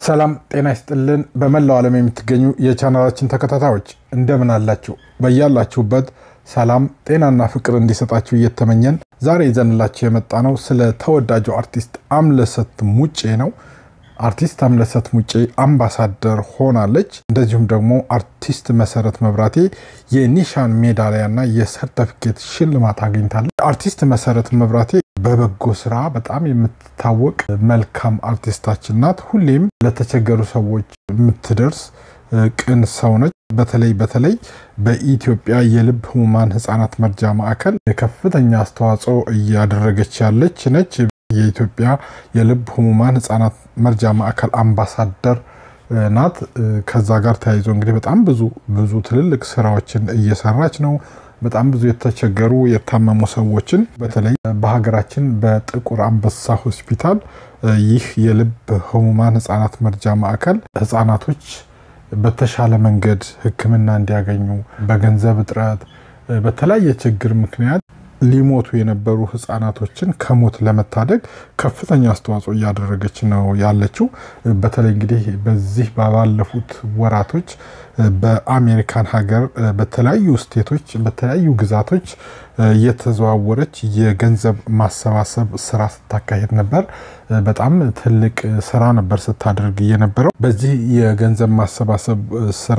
ሰላም ጤና ይስጥልን። በመላው ዓለም የምትገኙ የቻናላችን ተከታታዮች እንደምን አላችሁ? በያላችሁበት ሰላም ጤናና ፍቅር እንዲሰጣችሁ እየተመኘን ዛሬ ይዘንላችሁ የመጣ ነው ስለ ተወዳጁ አርቲስት አምለሰት ሙጬ ነው። አርቲስት አምለሰት ሙጬ አምባሳደር ሆናለች። እንደዚሁም ደግሞ አርቲስት መሰረት መብራቴ የኒሻን ሜዳሊያና የሰርተፊኬት ሽልማት አግኝታለች። አርቲስት መሰረት መብራቴ በበጎ ስራ በጣም የምትታወቅ መልካም አርቲስታችን ናት። ሁሌም ለተቸገሩ ሰዎች የምትደርስ ቅን ሰው ነች። በተለይ በተለይ በኢትዮጵያ የልብ ህሙማን ህጻናት መርጃ ማዕከል ከፍተኛ አስተዋጽኦ እያደረገች ያለች ነች። የኢትዮጵያ የልብ ህሙማን ህጻናት መርጃ ማዕከል አምባሳደር ናት። ከዛ ጋር ተያይዞ እንግዲህ በጣም ብዙ ብዙ ትልልቅ ስራዎችን እየሰራች ነው። በጣም ብዙ የተቸገሩ የታመሙ ሰዎችን በተለይ በሀገራችን በጥቁር አንበሳ ሆስፒታል ይህ የልብ ህሙማን ህጻናት መርጃ ማዕከል ህጻናቶች በተሻለ መንገድ ሕክምና እንዲያገኙ በገንዘብ እጥረት በተለያየ ችግር ምክንያት ሊሞቱ የነበሩ ህጻናቶችን ከሞት ለመታደግ ከፍተኛ አስተዋጽኦ እያደረገች ነው ያለችው። በተለይ እንግዲህ በዚህ ባለፉት ወራቶች በአሜሪካን ሀገር በተለያዩ ስቴቶች በተለያዩ ግዛቶች እየተዘዋወረች የገንዘብ ማሰባሰብ ስራ ስታካሄድ ነበር። በጣም ትልቅ ስራ ነበር ስታደርግ የነበረው። በዚህ የገንዘብ ማሰባሰብ ስራ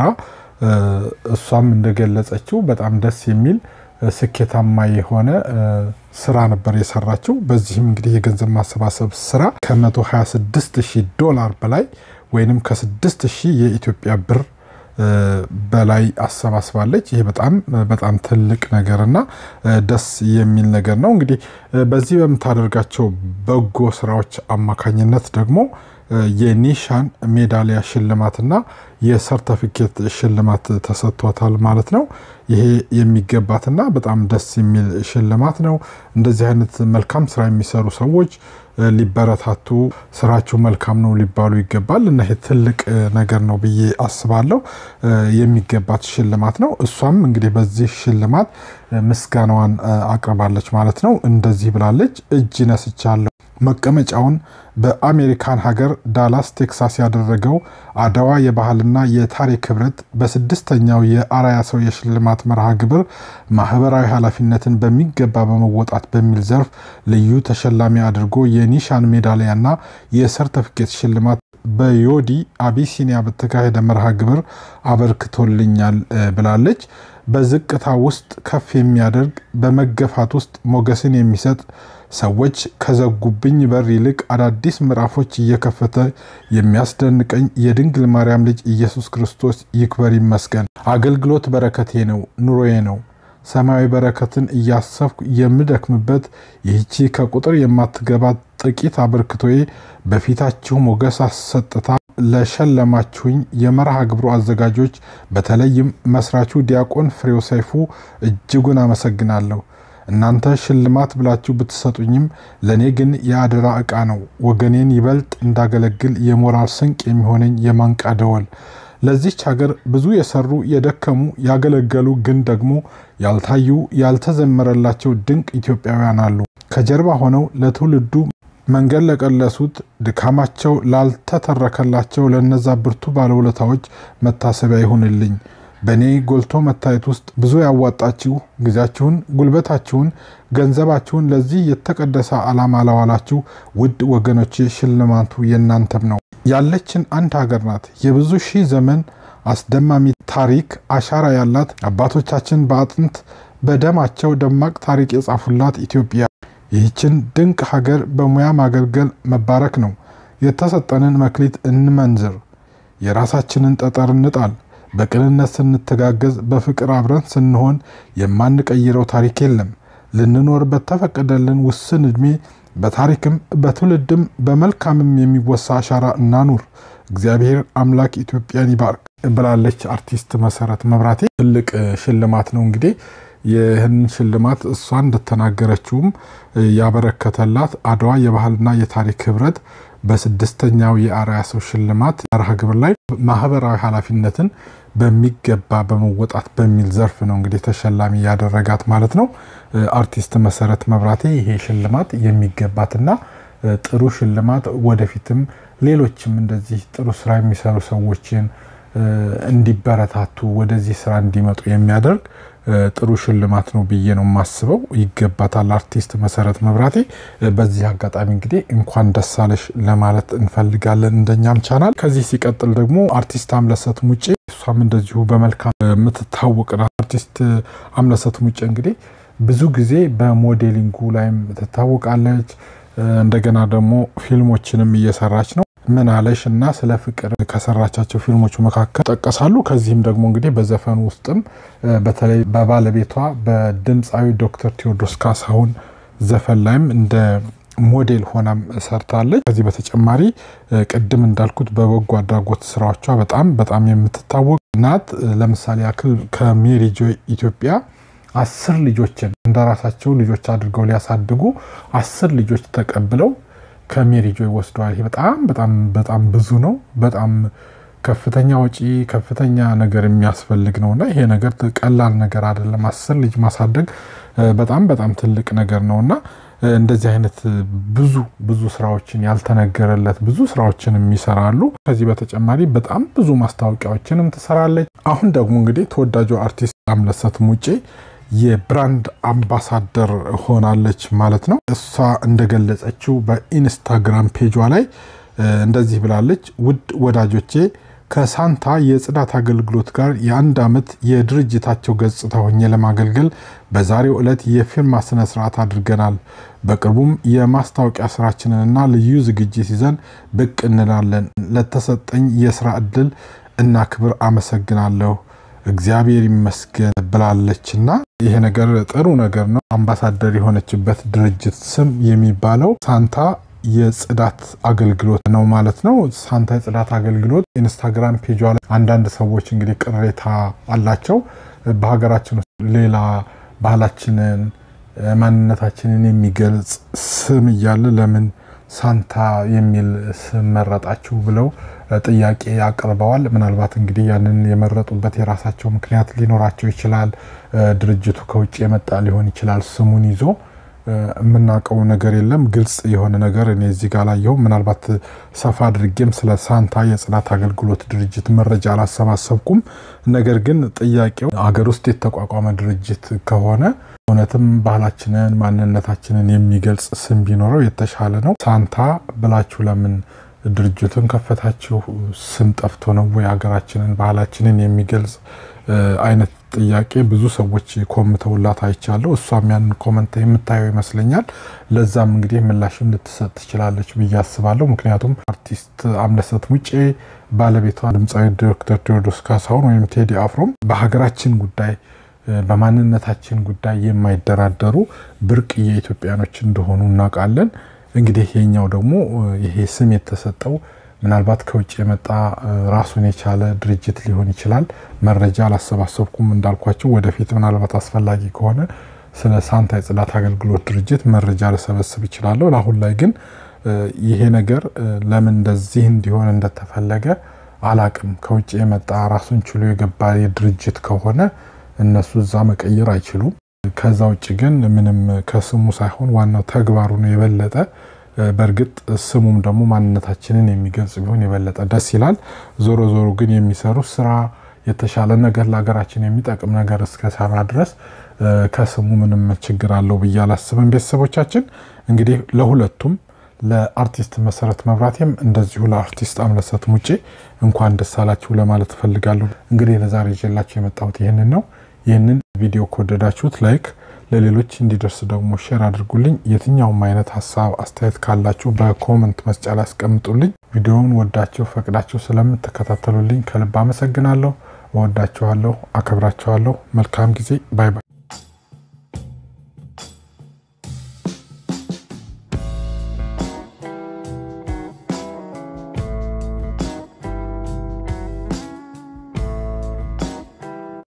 እሷም እንደገለጸችው በጣም ደስ የሚል ስኬታማ የሆነ ስራ ነበር የሰራችው። በዚህም እንግዲህ የገንዘብ ማሰባሰብ ስራ ከ126 ሺህ ዶላር በላይ ወይንም ከ6 ሺህ የኢትዮጵያ ብር በላይ አሰባስባለች። ይሄ በጣም በጣም ትልቅ ነገርና ደስ የሚል ነገር ነው። እንግዲህ በዚህ በምታደርጋቸው በጎ ስራዎች አማካኝነት ደግሞ የኒሻን ሜዳሊያ ሽልማትና የሰርተፊኬት ሽልማት ተሰጥቷታል ማለት ነው። ይሄ የሚገባትና በጣም ደስ የሚል ሽልማት ነው። እንደዚህ አይነት መልካም ስራ የሚሰሩ ሰዎች ሊበረታቱ፣ ስራቸው መልካም ነው ሊባሉ ይገባል እና ይሄ ትልቅ ነገር ነው ብዬ አስባለሁ። የሚገባት ሽልማት ነው። እሷም እንግዲህ በዚህ ሽልማት ምስጋናዋን አቅርባለች ማለት ነው። እንደዚህ ብላለች። እጅ ነስቻለሁ መቀመጫውን በአሜሪካን ሀገር ዳላስ ቴክሳስ ያደረገው አድዋ የባህልና የታሪክ ህብረት በስድስተኛው የአርአያ ሰው የሽልማት መርሃ ግብር ማህበራዊ ኃላፊነትን በሚገባ በመወጣት በሚል ዘርፍ ልዩ ተሸላሚ አድርጎ የኒሻን ሜዳሊያና የሰርተፊኬት ሽልማት በዮዲ አቢሲኒያ በተካሄደ መርሃ ግብር አበርክቶልኛል ብላለች። በዝቅታ ውስጥ ከፍ የሚያደርግ በመገፋት ውስጥ ሞገስን የሚሰጥ ሰዎች ከዘጉብኝ በር ይልቅ አዳዲስ ምዕራፎች እየከፈተ የሚያስደንቀኝ የድንግል ማርያም ልጅ ኢየሱስ ክርስቶስ ይክበር ይመስገን። አገልግሎት በረከቴ ነው፣ ኑሮዬ ነው። ሰማያዊ በረከትን እያሰብኩ የምደክምበት ይህቺ ከቁጥር የማትገባ ጥቂት አበርክቶዬ በፊታችሁ ሞገስ አሰጥታ ለሸለማችሁኝ የመርሃ ግብሩ አዘጋጆች በተለይም መስራቹ ዲያቆን ፍሬው ሰይፉ እጅጉን አመሰግናለሁ። እናንተ ሽልማት ብላችሁ ብትሰጡኝም ለእኔ ግን የአደራ ዕቃ ነው። ወገኔን ይበልጥ እንዳገለግል የሞራል ስንቅ የሚሆነኝ የማንቃ ደወል። ለዚች ሀገር ብዙ የሰሩ የደከሙ፣ ያገለገሉ ግን ደግሞ ያልታዩ ያልተዘመረላቸው ድንቅ ኢትዮጵያውያን አሉ። ከጀርባ ሆነው ለትውልዱ መንገድ ለቀለሱት ድካማቸው ላልተተረከላቸው ለነዛ ብርቱ ባለውለታዎች መታሰቢያ ይሁንልኝ። በእኔ ጎልቶ መታየት ውስጥ ብዙ ያዋጣችሁ ጊዜያችሁን፣ ጉልበታችሁን፣ ገንዘባችሁን ለዚህ የተቀደሰ ዓላማ ላዋላችሁ ውድ ወገኖቼ ሽልማቱ የእናንተም ነው። ያለችን አንድ ሀገር ናት። የብዙ ሺህ ዘመን አስደማሚ ታሪክ አሻራ ያላት አባቶቻችን በአጥንት በደማቸው ደማቅ ታሪክ የጻፉላት ኢትዮጵያ ይህችን ድንቅ ሀገር በሙያ ማገልገል መባረክ ነው። የተሰጠንን መክሊት እንመንዝር፣ የራሳችንን ጠጠር እንጣል። በቅንነት ስንተጋገዝ፣ በፍቅር አብረን ስንሆን የማንቀይረው ታሪክ የለም። ልንኖር በተፈቀደልን ውስን ዕድሜ በታሪክም በትውልድም በመልካምም የሚወሳ አሻራ እናኑር። እግዚአብሔር አምላክ ኢትዮጵያን ይባርክ ብላለች አርቲስት መሰረት መብራቴ። ትልቅ ሽልማት ነው እንግዲህ ይህን ሽልማት እሷ እንደተናገረችውም ያበረከተላት አድዋ የባህልና የታሪክ ህብረት በስድስተኛው የአርአያ ሰው ሽልማት መርሃ ግብር ላይ ማህበራዊ ኃላፊነትን በሚገባ በመወጣት በሚል ዘርፍ ነው እንግዲህ ተሸላሚ ያደረጋት ማለት ነው። አርቲስት መሰረት መብራቴ ይሄ ሽልማት የሚገባትና ጥሩ ሽልማት ወደፊትም ሌሎችም እንደዚህ ጥሩ ስራ የሚሰሩ ሰዎችን እንዲበረታቱ ወደዚህ ስራ እንዲመጡ የሚያደርግ ጥሩ ሽልማት ነው ብዬ ነው የማስበው። ይገባታል አርቲስት መሰረት መብራቴ። በዚህ አጋጣሚ እንግዲህ እንኳን ደስ አለሽ ለማለት እንፈልጋለን እንደኛም ቻናል። ከዚህ ሲቀጥል ደግሞ አርቲስት አምለሰት ሙጬ እሷም እንደዚሁ በመልካም የምትታወቅ ናት። አርቲስት አምለሰት ሙጬ እንግዲህ ብዙ ጊዜ በሞዴሊንጉ ላይም ትታወቃለች። እንደገና ደግሞ ፊልሞችንም እየሰራች ነው። ምን አለሽ እና ስለ ፍቅር ከሰራቻቸው ፊልሞች መካከል ይጠቀሳሉ። ከዚህም ደግሞ እንግዲህ በዘፈኑ ውስጥም በተለይ በባለቤቷ በድምፃዊ ዶክተር ቴዎድሮስ ካሳሁን ዘፈን ላይም እንደ ሞዴል ሆናም ሰርታለች። ከዚህ በተጨማሪ ቅድም እንዳልኩት በበጎ አድራጎት ስራዎቿ በጣም በጣም የምትታወቅ ናት። ለምሳሌ ያክል ከሜሪ ጆይ ኢትዮጵያ አስር ልጆችን እንደራሳቸው ልጆች አድርገው ሊያሳድጉ አስር ልጆች ተቀብለው ከሜሪ ጆይ ወስደዋል። ይሄ በጣም በጣም በጣም ብዙ ነው። በጣም ከፍተኛ ወጪ ከፍተኛ ነገር የሚያስፈልግ ነው እና ይሄ ነገር ቀላል ነገር አይደለም። አስር ልጅ ማሳደግ በጣም በጣም ትልቅ ነገር ነው እና እንደዚህ አይነት ብዙ ብዙ ስራዎችን ያልተነገረለት ብዙ ስራዎችን የሚሰራሉ። ከዚህ በተጨማሪ በጣም ብዙ ማስታወቂያዎችንም ትሰራለች። አሁን ደግሞ እንግዲህ ተወዳጁ አርቲስት አምለሰት ሙጬ የብራንድ አምባሳደር ሆናለች ማለት ነው። እሷ እንደገለጸችው በኢንስታግራም ፔጇ ላይ እንደዚህ ብላለች። ውድ ወዳጆቼ ከሳንታ የጽዳት አገልግሎት ጋር የአንድ ዓመት የድርጅታቸው ገጽታ ሆኜ ለማገልገል በዛሬው ዕለት የፊርማ ስነ ስርዓት አድርገናል። በቅርቡም የማስታወቂያ ስራችንንና ልዩ ዝግጅት ይዘን ብቅ እንላለን። ለተሰጠኝ የስራ እድል እና ክብር አመሰግናለሁ። እግዚአብሔር ይመስገን ብላለች እና ይሄ ነገር ጥሩ ነገር ነው። አምባሳደር የሆነችበት ድርጅት ስም የሚባለው ሳንታ የጽዳት አገልግሎት ነው ማለት ነው። ሳንታ የጽዳት አገልግሎት ኢንስታግራም ፔጇ ላይ አንዳንድ ሰዎች እንግዲህ ቅሬታ አላቸው። በሀገራችን ውስጥ ሌላ ባህላችንን፣ ማንነታችንን የሚገልጽ ስም እያለ ለምን ሳንታ የሚል ስም መረጣችሁ ብለው ጥያቄ አቅርበዋል። ምናልባት እንግዲህ ያንን የመረጡበት የራሳቸው ምክንያት ሊኖራቸው ይችላል። ድርጅቱ ከውጭ የመጣ ሊሆን ይችላል ስሙን ይዞ የምናውቀው ነገር የለም። ግልጽ የሆነ ነገር እኔ እዚህ ጋር ላየው። ምናልባት ሰፋ አድርጌም ስለ ሳንታ የጽዳት አገልግሎት ድርጅት መረጃ አላሰባሰብኩም። ነገር ግን ጥያቄው አገር ውስጥ የተቋቋመ ድርጅት ከሆነ እውነትም ባህላችንን ማንነታችንን የሚገልጽ ስም ቢኖረው የተሻለ ነው። ሳንታ ብላችሁ ለምን ድርጅቱን ከፈታችሁ? ስም ጠፍቶ ነው ወይ? ሀገራችንን ባህላችንን የሚገልጽ አይነት ጥያቄ ብዙ ሰዎች ኮምተውላት አይቻለሁ። እሷም ያንን ኮመንት የምታየው ይመስለኛል። ለዛም እንግዲህ ምላሽም ልትሰጥ ትችላለች ብዬ አስባለሁ። ምክንያቱም አርቲስት አምለሰት ሙጬ ባለቤቷ ድምፃዊ ዶክተር ቴዎድሮስ ካሳሁን ወይም ቴዲ አፍሮም በሀገራችን ጉዳይ በማንነታችን ጉዳይ የማይደራደሩ ብርቅዬ ኢትዮጵያኖች እንደሆኑ እናውቃለን። እንግዲህ ይሄኛው ደግሞ ይሄ ስም የተሰጠው ምናልባት ከውጭ የመጣ ራሱን የቻለ ድርጅት ሊሆን ይችላል። መረጃ አላሰባሰብኩም እንዳልኳቸው፣ ወደፊት ምናልባት አስፈላጊ ከሆነ ስለ ሳንታ የጽዳት አገልግሎት ድርጅት መረጃ ልሰበስብ ይችላለሁ። ለአሁን ላይ ግን ይሄ ነገር ለምን እንደዚህ እንዲሆን እንደተፈለገ አላቅም። ከውጭ የመጣ ራሱን ችሎ የገባ ድርጅት ከሆነ እነሱ እዛ መቀየር አይችሉም። ከዛ ውጭ ግን ምንም ከስሙ ሳይሆን ዋናው ተግባሩ ነው የበለጠ በእርግጥ ስሙም ደግሞ ማንነታችንን የሚገልጽ ቢሆን የበለጠ ደስ ይላል። ዞሮ ዞሮ ግን የሚሰሩት ስራ የተሻለ ነገር ለሀገራችን የሚጠቅም ነገር እስከሰራ ድረስ ከስሙ ምንም ችግር አለው ብዬ አላስብም። ቤተሰቦቻችን እንግዲህ ለሁለቱም ለአርቲስት መሰረት መብራቴም እንደዚሁ ለአርቲስት አምለሰት ሙጬ እንኳን ደስ አላችሁ ለማለት እፈልጋለሁ። እንግዲህ ለዛሬ ይዤላችሁ የመጣሁት ይህንን ነው። ይህንን ቪዲዮ ከወደዳችሁት ላይክ ለሌሎች እንዲደርስ ደግሞ ሼር አድርጉልኝ። የትኛውም አይነት ሀሳብ አስተያየት ካላችሁ በኮመንት መስጫ ላይ አስቀምጡልኝ። ቪዲዮውን ወዳችሁ ፈቅዳችሁ ስለምትከታተሉልኝ ከልብ አመሰግናለሁ። እወዳችኋለሁ፣ አከብራችኋለሁ። መልካም ጊዜ። ባይ ባይ።